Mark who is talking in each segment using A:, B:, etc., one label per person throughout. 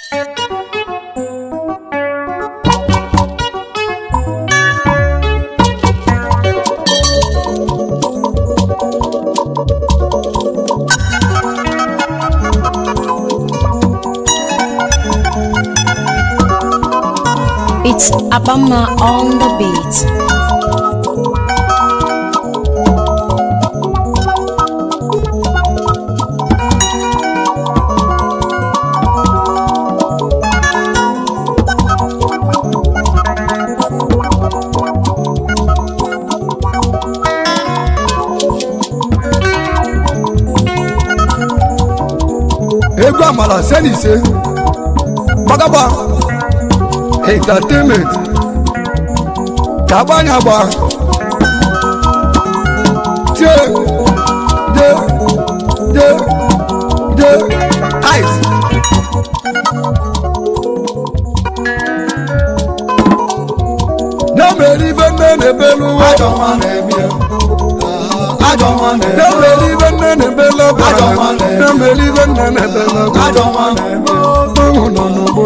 A: It's Abama on the beat.
B: egwu amala se na ise gbagagba entertainment ka agbanya agba tie de de de ice na-emeri ibe nne na-ebelu ụwa na-emeri ibe nne na-ebelu ọbara na-emeri ibe nne na-ebelu ọbara ọnwụ nọ n'ugbo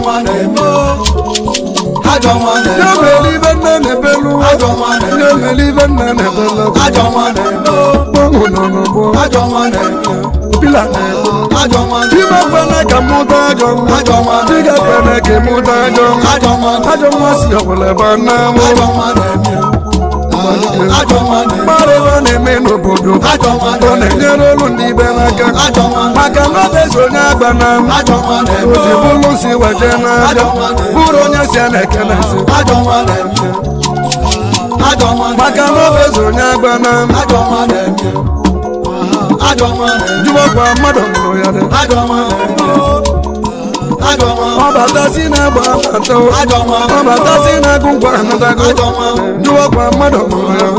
B: na-emeri ibe nne na-ebelu ụwa na-emeri ibe nne na-ebelu ọbara ọnwụ nọ n'ugbo pila na-egbu Ime kwene ka mụta ajọ nwa Diga kwene ka mụta ajọ nwa Ajọ nwa si ọbụla ebe a na-amụ mmadụ ebe a na-eme n'obodo ọ na-enyere olu ndị ibe n'aka maka na ọ bụ onye agba na oji bụlụ si weje n'aja bụrụ onye si a na-eke na nsị maka na ọ bụ onye agba na jụwakwa mmadụ mụrụ ya dị ọ batasi na-agba abata ọ batasi na-agụ ngwa anatago jụwakwa mmadụ mụrụ ya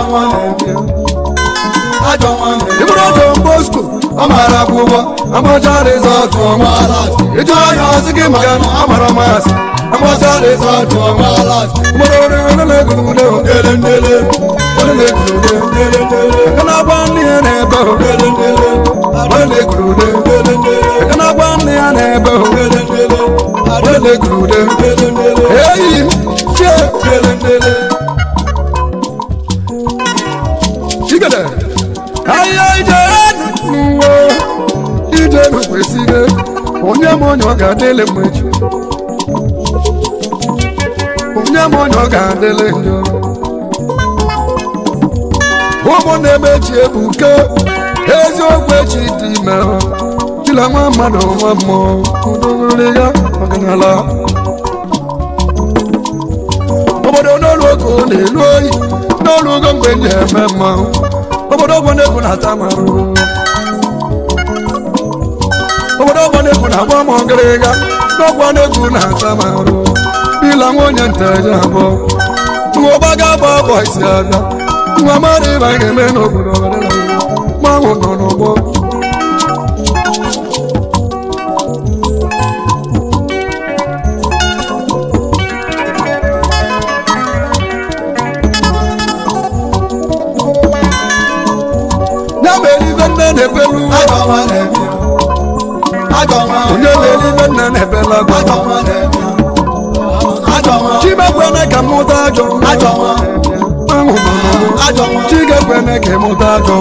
B: ịbụrụ ọjọ mbosko ọ mara akwụkwọ amacha rizọtụ ọma ịjụ anya ọsị gị maka na ọ mara masị amacha rizọtụ ọma mụrụ ọrụ onye na-egwurude onye na-egwurude aka na-agba nne ya na-ebe onye na-egwurude aka na-agba nne ya na-ebe onye na-egwurude eyi m chie chigede ahịa ije n'ụwa ije n'okwesịghị onye m onye ọ ga-adịle mgbe echi onye m onye ọ ga-adịle njọ ụmụ na-emechi ebuke eziokwu echi dị ime chila nwa mmadụ nwa mmụọ udogori ya ọdịnala obodo n'olu oge ọ na-elu oyi n'olu ogo mgbe ndị eme mmanwụ obodo ọgbọ na-egwu na-ata m arụrụ obodo ọgbọ na-egwu na-agba m ọgịrịga n'ọgbọ na-egwu na-ata m arụ bila nwa onye nteje abụọ nwa ọgbaga agba bọ isi abịa nwa mmadụ ịba ga-eme n'obodo mmanwụ nọ n'ụgbọ ya mere ibe nne na-ebelu onye mere ibe nne na-ebela chimekwene ka mụta ajọ ahụ chigekwene ka mụta ajọ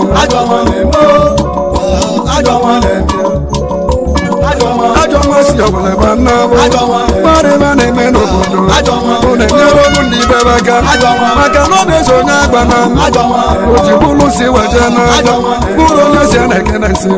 B: ajọ nwa si ọbụla ebe nna bụ mmadụ ebe a na-eme n'obodo ọ na-enyere ọrụ ndị ibe aka maka na ọ bụ onye agba na o ji bụrụ si weje n'aja bụrụ onye si a na-eke na nsị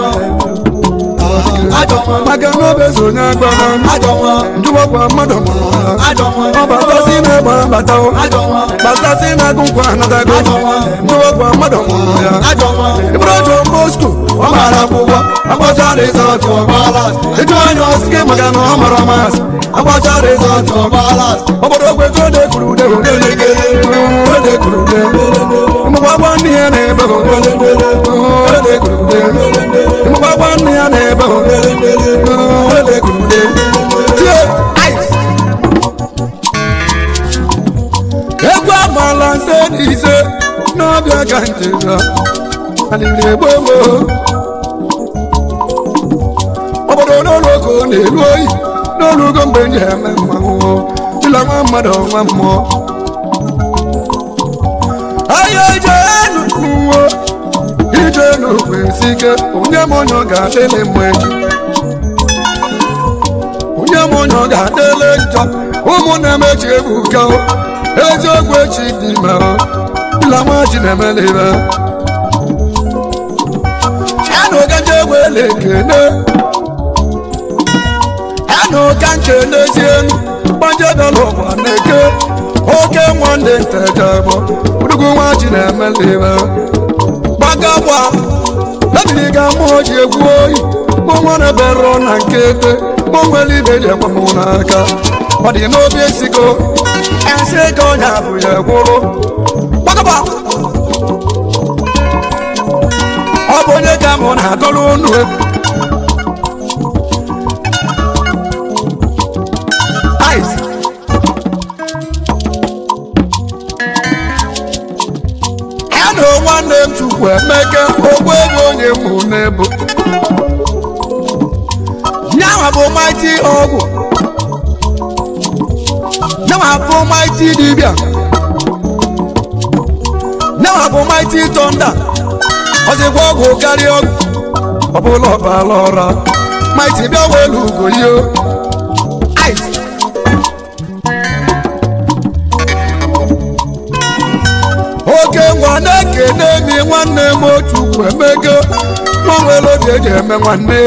B: maka na ọ bụ onye agba na njụwakwa mmadụ mụrụ ha ọ batasi na-egba bata batasi na-agụ nkwa anatago njụwakwa mmadụ mụrụ ya ịbụrụ ọjọ mbosko ọ mara akwụkwọ agbacha rizọtụ ịjụ anya ọsị gị maka na ọ mara masị agbacha rizọtụ obodo ogwe ka ode kwuru ude ode kwuru ude ụmụgbagba nne ya na-ebe ode kwuru ude ụmụgbagba nne ya na-ebe ode kwuru ude tie ice egwu amala nse na ise n'ọbịa ka njega alịrị egbo gboo obodo n'ụlọ ka ọ na-elu oyi n'olugo mgbe m ji eme mmanwụ dịla nwa mmadụ nwa mmụọ ahịa ijenu n'uwe ijenu kwesị ike onye m onye ọ ga-adịlị mma echi onye m onye ọ ga-adịlị njọ ụmụnne m echi ebuka o. eziokwu echi dị ime o. dịla nwa ji na-emela ibe ẹnu kẹjẹ wele kene ẹnu kanche n'ezienu gbanje dọlọ wa n'eke oke nwanne nteje bụ udugu nwa ji na-emelibe gbagagba ebiri ga mmụọ ji egwu oyi mụ nwere berọ na nkete mụ nwere ibe ji ekwe m n'aka ọ dị n'obi esigo esi ego onye abụ ya gwụrụ gbagagba ọ bụ onye ka mụ na-agọrọ unu egwu Ice. ya na nwanne m chukwu emeke ogbu ego onye mụ n'ebu nyawa bụ maiti ọgwụ nyawa bụ maiti dibịa nyawa bụ maiti tọnda ọzịkwa ọgwụ karịa ọgwụ ọbụla ọbara ọra maiti bịa welu ugo yo ice oke ngwa na-ekene mi nwanne m otu emego nwa nwere obi eji eme nwanne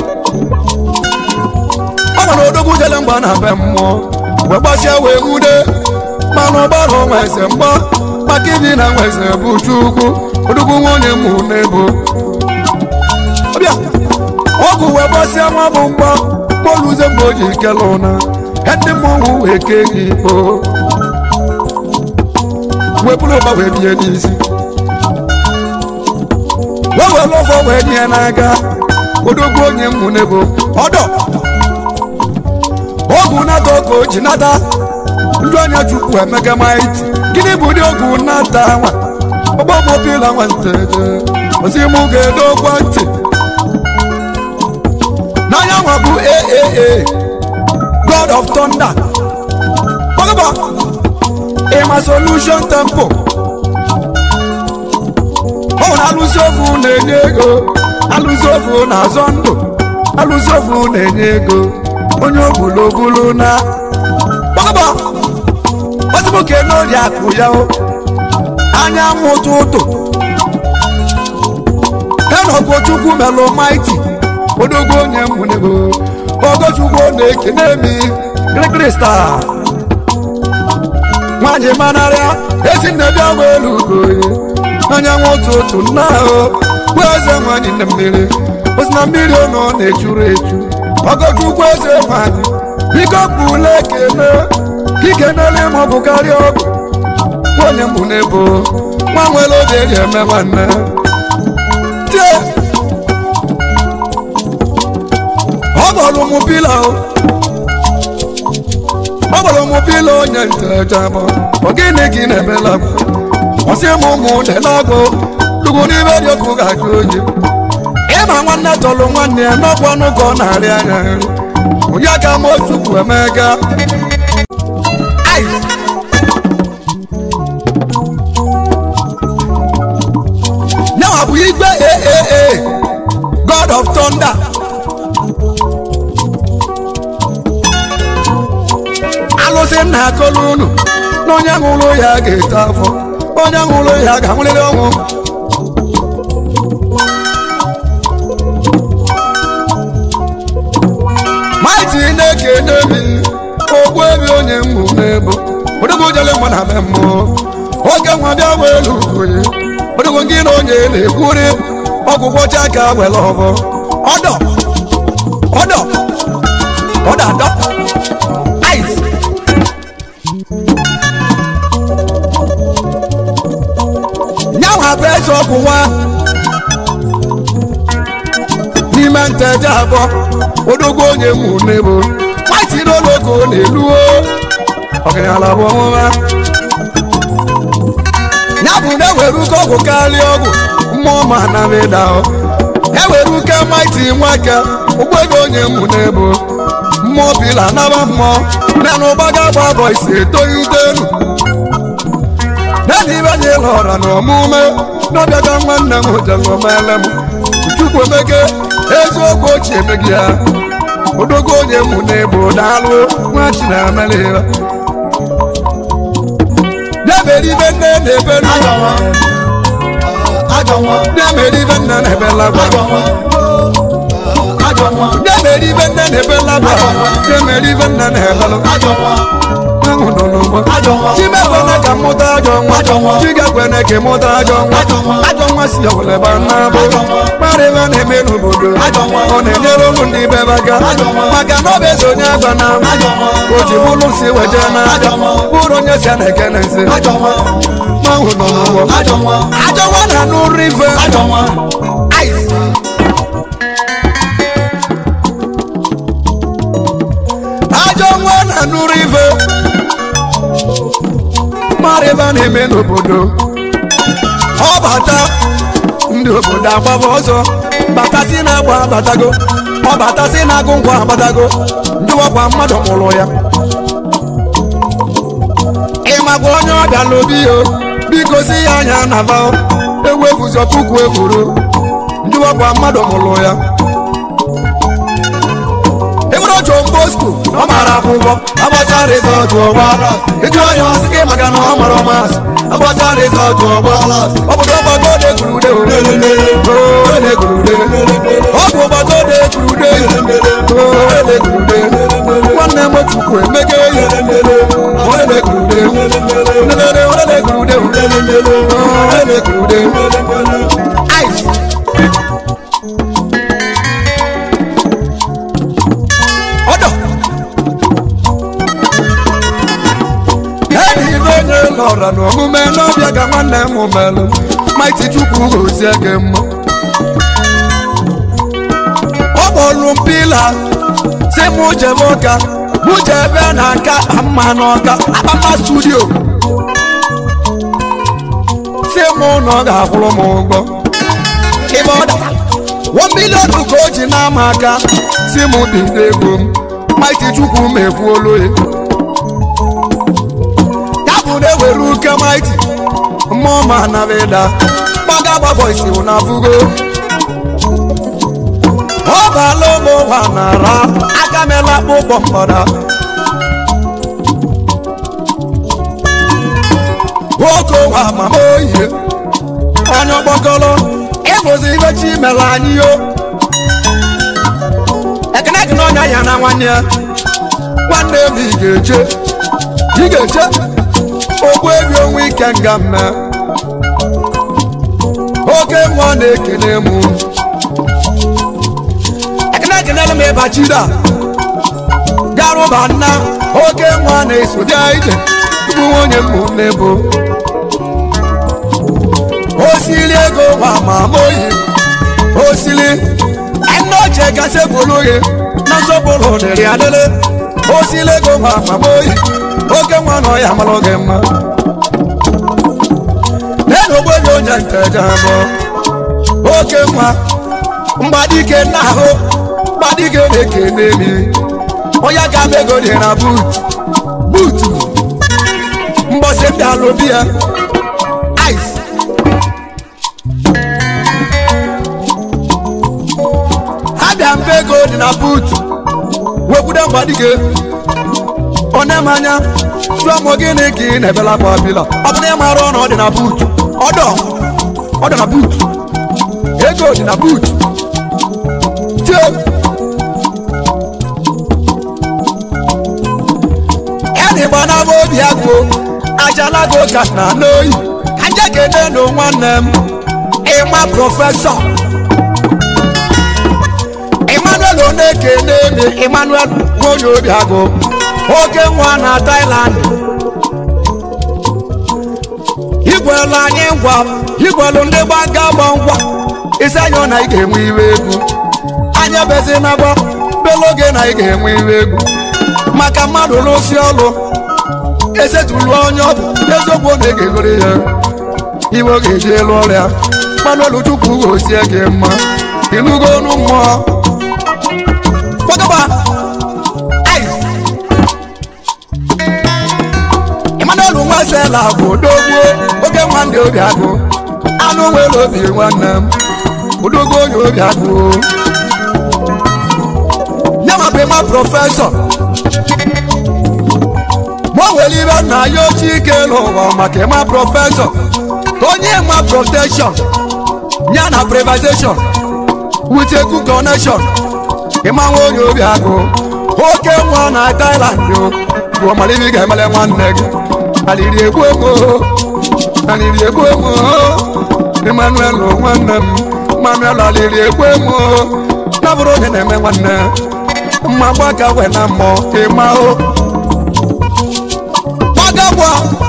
B: ọ nwere odogwu jele mgba na be mmụọ wee gbasịa wee nwude mana ụgbara ọnwa eze mgba maka ibi na nwa eze bụ chukwu odogwu nwunye mụ n'ebo ọbịa ọgwụ wee gbasịa nwa bụ mgba moluze mgbe o ji kele ụna ndị mmọnwụ wee kee gị ikpo wee bụrụ ụba wee bie n'isi wee were ọfọ wee nye n'aka odogwu onye mmụ n'ebo ọdọ ọgwụ nata oge o ji nata ndị onye chukwu emega maiti gịnị bụ ụdị ọgwụ nata nwa ọgbọmọbila nwanteje ozi mụ ga-edokwa ntị n'anya nwa bụ aaa god of thunder gbagaba ịma solution tempo ọ nwere alụsị ofu na-enye ego alụsị ofu na-azọ ndụ alụsị ofu na-enye ego onye ogbulobulu na gbagaba ozimoke n'ori akụ ya o anyanwụ ụtụtụ enogochukwu melụ maiti odogwu onye mmunego ogochukwu na-ekene mi krikrista nwanyị manarịa ezi nne bịa welu ugoye anyanwụ ụtụtụ nna ahụ bụ eze nwanyị nne mmiri osi na mmiri ọnọ na-echuru echu ọgọchukwu eze nwanyị biko bụla ekene ikenele ma ọ bụ karịa ọgụ nwanyị mbụ n'ebo nwa nwere oge eji eme nwanne tie ọ gbọrọ ụmụ pila o ọ gbọrọ ụmụ pila onye ntejabọ ọ gịnị gị na-emela ọsị m ụmụ delagbo dugwu n'ime dị ọkụ ga-ajụ oyi ịma nwanne tọrọ nwanne ya n'ọkwa ọnụ ka ọ na-arị anya nri onye ka m chukwu emega Ice. Now bụ igwe aaa god of thunder alụsị nna akọlụ unu na onye ṅụrụ ya ga-eto afọ onye ṅụrụ ya ga-anwụrịrị ọnwụ maiti na-ekene mi ogbu ebe onye mmụ n'ebo odogwu jele mgbe na be mmụọ oge nwa bịa welu oyi odogwu gị na onye na-ekwuri ọgwụgwọ chaka were ọbọ ọdọ ọdọ ọdọ adọ ice nyanwa bụ eze ọgwụ nwa n'ime nteje abụọ odogwu onye mụ n'ebo maiti n'ologo na-eluo ọgaranya bụ ọmụma ya bụ na ewere uke ọgwụ karịa ọgwụ mmụọ ma na meda ewere uke maiti nweke ụgbọego onye mụ n'ebo mmụọ bila naba mmụọ nena ụgbaga gba bọ isi etoghite elu nena ibe anyị lọra na ọmụme n'ọbịaga nwanne m jelomele m chukwu emeke eziokwu ochie emeghị ya odogo onye mụ n'ebo daalụ nwa chinameliba na-emere ibe nne na-ebelu na-emere ibe nne na-ebela gwa na-emere ibe nne na-ebela gwa na-emere ibe nne na-ebelu ahụ nọ n'ụgbọ chimekwene ka mụta ajọ nwa chigekwene ka mụta ajọ nwa ajọ nwa si ọbụleba nnabụ mara ebe a na-eme n'obodo ọ na-enyere ụlụ ndị be aka maka na ọ bụ eze onye agba na o ji bụrụ si weje n'aja bụrụ onye si a na-ekene nsi ahụ nọ n'ụgbọ ajọ nwa na anụ rive ice ajọ nwa na anụ rive mara ebe a na-eme n'obodo ọ bata ndị obodo agbaba ọzọ batasi na-agba abatago ọ batasi na-agụ ngwa abatago ndị ọkwa mmadụ mụrụ ya ịmakwa onye ọbịa n'obi o biko si ya anya na va ewu efuzo puku ekwuru ndị ọkwa mmadụ mụrụ ya ịbụrụ John Bosco ọ mara akwụkwọ agbacha rizọtụ ọgba ịjụ onye ọsị gị maka na ọ mara ọmasị agbacha rizọtụ ọgba ọ bụ ọgbago de kurude ode kurude ọ bụ ọgbago de kurude ode kurude nwanne m chukwu emege ya ode kurude ode ode kurude ode kurude ice ọdọ enyi ibe onye lọra n'omume n'ọbịa ka nwanne m melụ maiti chukwu gozie gị mma ọ kpọrụ mpila si mụ jebe ụka mụ jebe na nka mma n'ọka akpama studio si mụ na ọ ga-akwụrụ m ụgwọ ịbe ọ dara one million ka o ji n'ama aka si mụ dị n'ego m maiti chukwu m ekwuolu ya ya bụ na ewere uke maiti mmụọ ma anabịda gbaga gbabọ isi na fugo ọ baala ụmụ ụwa nara aka mela akpụkpọ mgbada nwoke ụwa mama oyi onye ọgbakọrọ ịbụzi ibe chi mere anyị yo ekene gị n'ọnya ya na nwanne ya nwanne m ị ga-eche ị ga-eche ogbu ebi onwe ike nga mme oke nwa na-ekene m ekene ekenela m ịbachida garụba nna oke nwa na-eso bịa ije tupu nwunye m n'ebo osili ego nwa ma moyi osili ẹnu ọjẹ gase bolóye nasọpọlọ dẹrẹ adẹlẹ osili ego nwa ma moyi oke nwa nọ ya malọ gị mma nenu ogbenye onye nteja abụọ oke nwa mgbadike n'ahụ mgbadike na-ekene mi onye ga ego dị na buut buutu mbọsị ndị alụbi ya ice abịa mbe ego dị na buutu wekwude mgbadike onye m anya jụọ m gịnị ka ị na-ebela kwa bila ọ bụrụ ịmara ọnụ ọ dị na buutu ọdọ ọ dị na buutu ego dị na buutu tie ya na ịgba na obi agụ ajalago ka na n'oyi aja kene na nwanne m ịma prọfesọ emmanuel onekene mi emmanuel nwonye obi agụ oke nwa na thailand igwelu anyị ngwa igwelu ndị gbaga gba ngwa isi anyị na ị ga-enwe iwe egwu anya bezi na gba belu oge na ị ga-enwe iwe egwu maka mmadụ lụsi ọlụ esetulu onye ọ bụ eziokwu ọ na-egegoro ya iwe ọ ga-eji elu ọrịa manuel chukwu gozie gị mma ịnụgo ọnụ mmụọ gbagaba ice emmanuel nwasela bụ odogwu oge nwanne obi agụ anụ nwere obi nwanne m odogwu onye obi agụ ya ma bụ ịma prọfesọ ma o nwere ibe nna ya ochie ike n'ụwa maka ịma prọfesọ onye ma protection ya na privatization with a good connection ịma nwa onye obi agụ oke nwa na Thailand o bụ ọmaliri ga-emele nwanne gị aliri egbu emo aliri egbu emo Emmanuel nwanne m Emmanuel aliri egbu emo na bụrụ onye na-eme nwanne mma gbaka we na mmụọ ịma o gbagagwa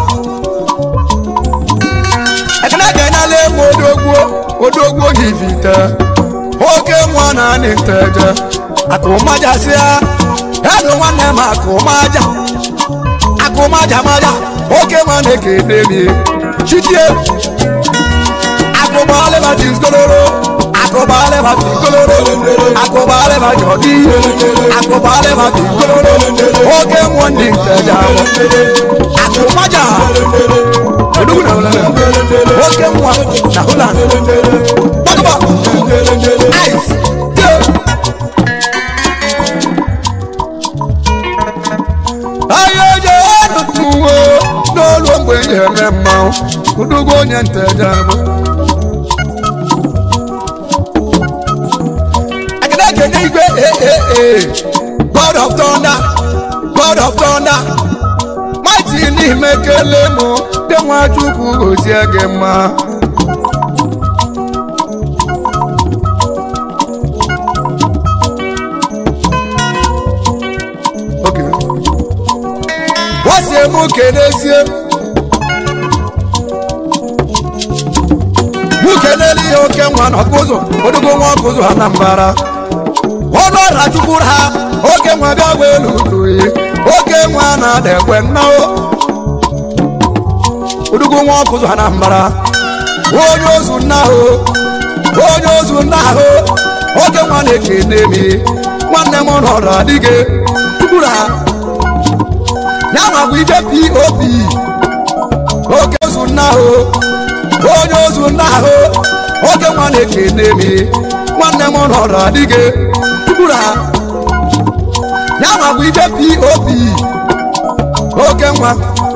B: ekene ga-enyela emu odogwu odogwu yivite oke nwa na anị nteje akụmajasịa edu nwanne m akụmaja akụmaja maja oke nwa na-ekene mi chitie akụbalịba tiskoloro akụbalịba tiskoloro akụbalịba jọdi akụbalịba tiskoloro oke nwa ndị nteje akụmaja odogwu na holland oke nwa na holland gbagaba ice ahịa eje enutuwo n'olu mgbe eji eme mmanwụ udugo onye nteje bụ ekene ekene igwe ee god of thunder god of thunder mighty n'ime kele mụ dị nwa chukwu gozie gị mma Okay. wọ́n mú kéde sí ẹ. mú kéde ní oke nwa na kụzụ odugbo nwa kụzụ anambara ọnụ ọra chukwuru ha oke nwa bịa gwa elu uduyi oke nwa na-ada ekwe nnao odugbo nwa kụzụ anambara onye ozu nna ahụ onye ozu nna ahụ oke nwa na-ekene mi nwanne m nọrọ adịghị chukwuru ha ya bụ ije pop oke ozu nna ahụ onye ozu nna ahụ oke nwa na-ekene mi nwanne m nọrọ adịghị tukwuru ha ya bụ ije pop oke nwa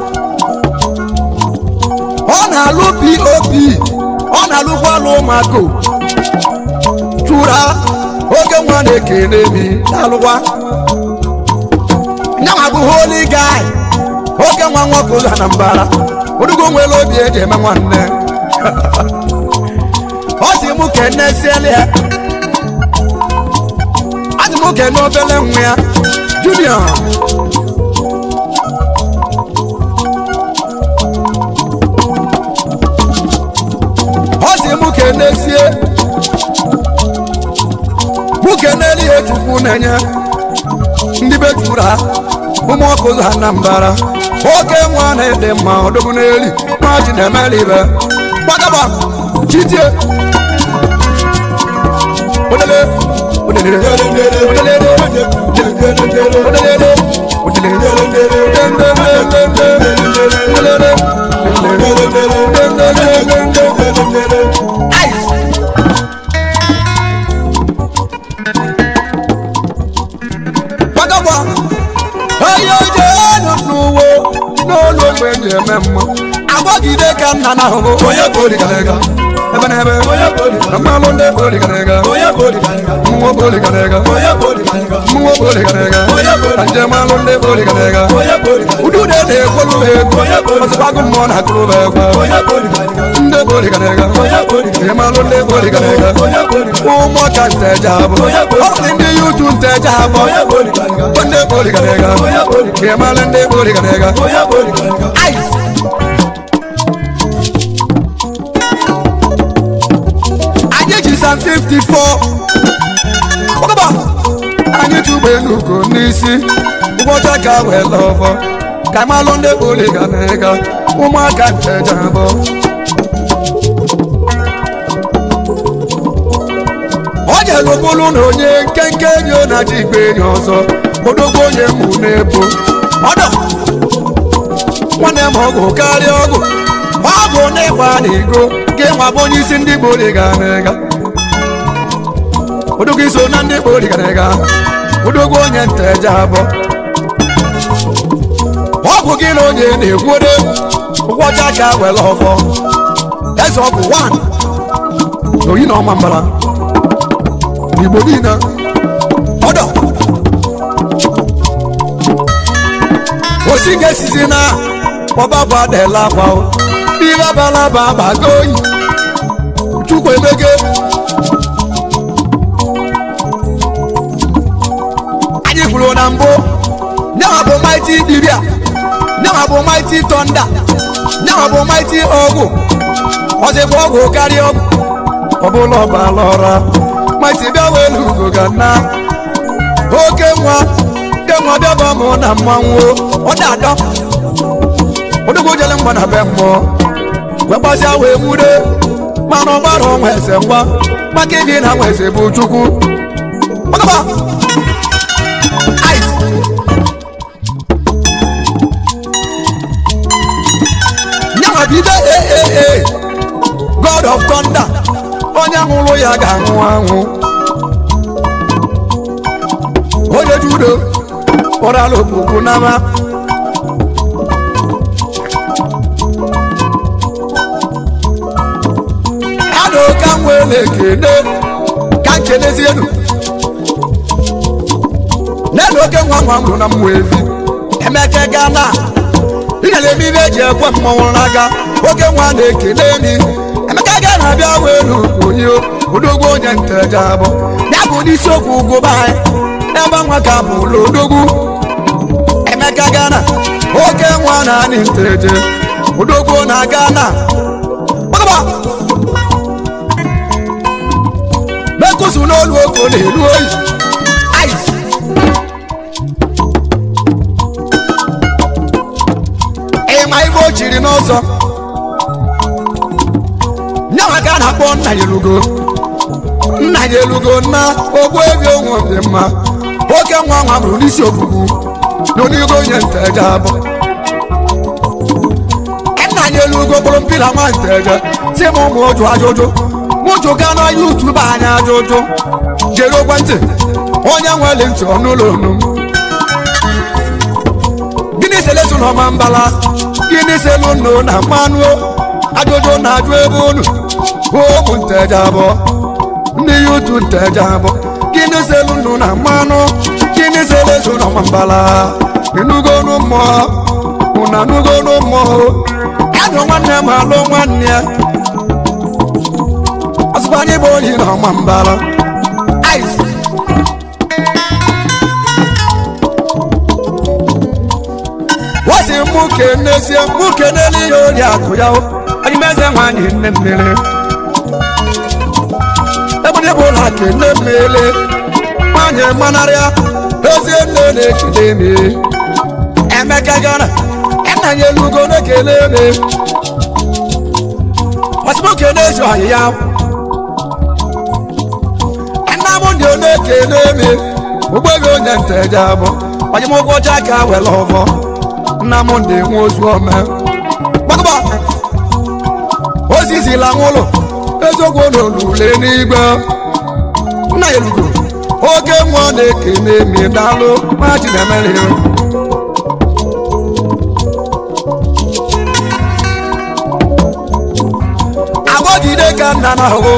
B: ọ na-alụ pop ọ na-alụkwa alụ ụmụaka chụrụ ha oke nwa na-ekene mi na-alụkwa nyanwa bụ holy guy oke nwa nwoke ụzọ na mbara odugo nwere obi eji eme nwanne ọ sị mụ kene siele ya ọ sị mụ kene obele nwa ya junior ọ sị mụ kene sie mụ kene ihe chukwu na-enye ndị be juru ha ụmụ ọkụ ụzọ ha na mbara oke nwa na-ede mma ọdọgbu n'eli nwa ji na-emeli ibe gbagaba chitie odele odele odele odele Ice. gbagagba onye oje enu n'uwe n'olu ogbe ji eme mma agbagide ka nna na ahụhụ onye boligarega ebe na ebe mmalụ ndị boligarega mmụọ boligarega mmụọ boligarega ka njem alụ ndị boligarega udude na-ekwolu ha ego ọzọkwagụ mmụọ na-akụrụ ha egwe ndị boligarega ịmalụ ndị boligarega ụmụ ka nteja abụ ọ dị ndị yutu nteja abụ ndị boligarega ịmalụ ndị boligarega ice anyị ji sam 54 ọgaba anyị tụgbe n'ugo n'isi ụbọchị ka wee lọfọ ka malụ ndị boligarega ụmụaka nteja abụ jere bụrụ na onye nkenke enyi ọ na-aji igbe enyi ọzọ odogwu onye mụ na-ebo ọdọ nwanne m ọgụ karịa ọgụ ọgụ na ịgba na igo gị nwa bụ onye isi ndị Igbo dị ga na-ega odogwu iso na ndị Igbo dị ga na-ega odogwu onye nteje abụọ ọgwụ gị na onye na-egwude ụgwọcha ka were ọfọ eze ọgwụ 1 oyi na ọma mbara n'igbo niile ọdọ osi ga-esizi na ọbabụ adela akwa ihe abalaba agbago oyi chukwu emege anyị kwuru na mbụ nyawa bụ maiti dibia nyawa bụ maiti tọnda nyawa bụ maiti ọgwụ ọzịbụ ọgwụ karịa ọgwụ ọbụla ọbala ọra maiti bịa welu ugo ga na oke nwa ke nwa bịaba mụ na mmanwụ ọ da-adọ odogwu jele mgba na be mmụọ wee gbasịa wee nwude mana ọgbara ọnwa eze ngwa maka ịdị na nwa eze bụ chukwu ọgaba ice nyanwa bido ee god of thunder onye nwụrụ ya ga-anwụ anwụ onye judo ụrala okpukpu n'ama ada ka m wee na-ekene ka nkenezienu nenu oke nwa nwa mụrụ na mmụọ evi emeke gana ịnyere eme ibe eji ekwe mmọnwụ n'aka oke nwa na-ekene mi emeka ga na-abịa welu onye odogwu onye nteja abụ ya bụ n'isiokwu ugwu be anyị ebe nwa ka bụ ụlọ odogwu emeka gana oke nwa na anyị nteje odogwu na gana gbagba mekusu n'olu oko na-elu oyi ice ịma ibe o chiri n'ọzọ nyawa ka a na-akpọ nna ya elugo nna ya elugo nna ogbu ebi onwe dị mma oke nwa nwa bụrụ n'isi ofufu n'onigo onye nteje abụ nna ya elugo bụrụ mpila nwa nteje si m ụmụ ụjụ ajụjụ mụjụ ga na yutubu anya ajụjụ jere ekwentị onye nwere ntị ọnụụlọ onu m gịnị selesu na ọma mbala gịnị selu nnu na mmanụ ajụjụ na-ajụ ebe unu ụmụ nteje abụọ ndị yutu nteje abụọ gịnị selu nnu na mmanụ gịnị selesu na ọma mbala ịnugonu mmụọ ụna nugonu mmụọ adụ nwanne m alụ nwanne ya ọsụkwa anyị bụ oyi na ọma mbala ice wasi mụ kenezie mụ kenele ihe ori akụ ya anyị meze nwanyị nne mmiri ebụdị bụ ụlọ kene mmiri nwanyị manarịa ezie nne na-ekele me emeka gara nna ya elugo na-ekele me wasi mụ kenezi ọyị ya nna m dị na-ekele me ụgbọghị onye nteje abụ onye m ụgwọ ọcha ka were ọfọ nna m ndị nwe ozu ome gbagba ozizila nwụlụ eziokwu n'olule n'igwe nna ya elugo oke mmụọ na-ekene mi daalụ ma chinemere agbọgide ka nna na ahụ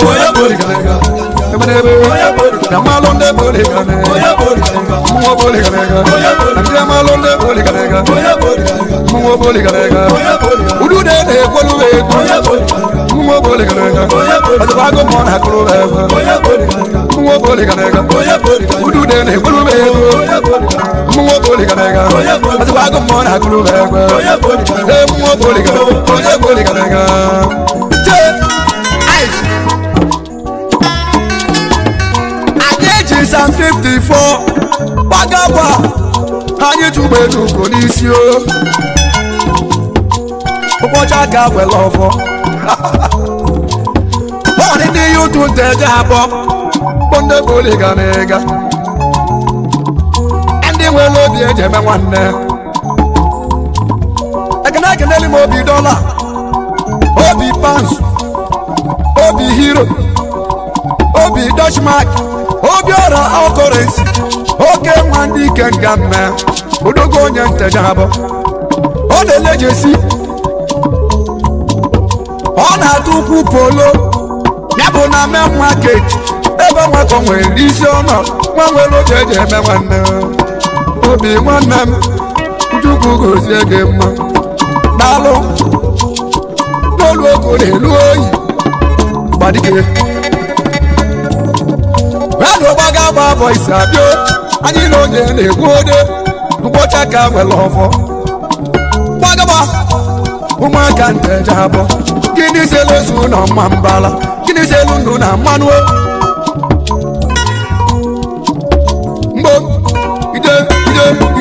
B: Yamalụ ndị boligarega mmụọ boligarega ndị amalụ ndị boligarega mmụọ boligarega udude na-ekwolu egwu mmụọ boligarega ọzọkwa agụ mmụọ na-akụrụ ebe mmụọ boligarega udude na-ekwolu egwu mmụọ boligarega ọzọkwa agụ mmụọ na-akụrụ ebe ee mmụọ boligarega onye boligarega jee ice anyị sam 54 gbagagba anyị tụgbe n'ugo n'isi o ụbọchị aka were ọfọ ọdị ndị ya ụtụ nteje abụọ ndị bụli ga na ịga ndị nwere obi eji eme nwanne ekene ekeneli m obi dọla obi pans obi hero obi dutchmark obi ọra ọkọrensi oke nwa ndị ike nga mme odogo onye nteja abụ ọ na-ele jesi ọ na-atụ ukwu polo ya bụ na main market ebe nwakọ nwere isi ọnọ nwa nwere oge eji eme nwanne obi nwanne m chukwu gozie gị mma daalụ n'olu ogo na-elu oyi gbadike radụ gbaga gba bọ isi abịa anyị na onye na-egbu ode mkpọcha ka nwere ọfọ gbagaba ụmụaka nteja abụọ gịnị selu ezu na mma mbala gịnị selu ndụ na mmanụ mgbo ide ide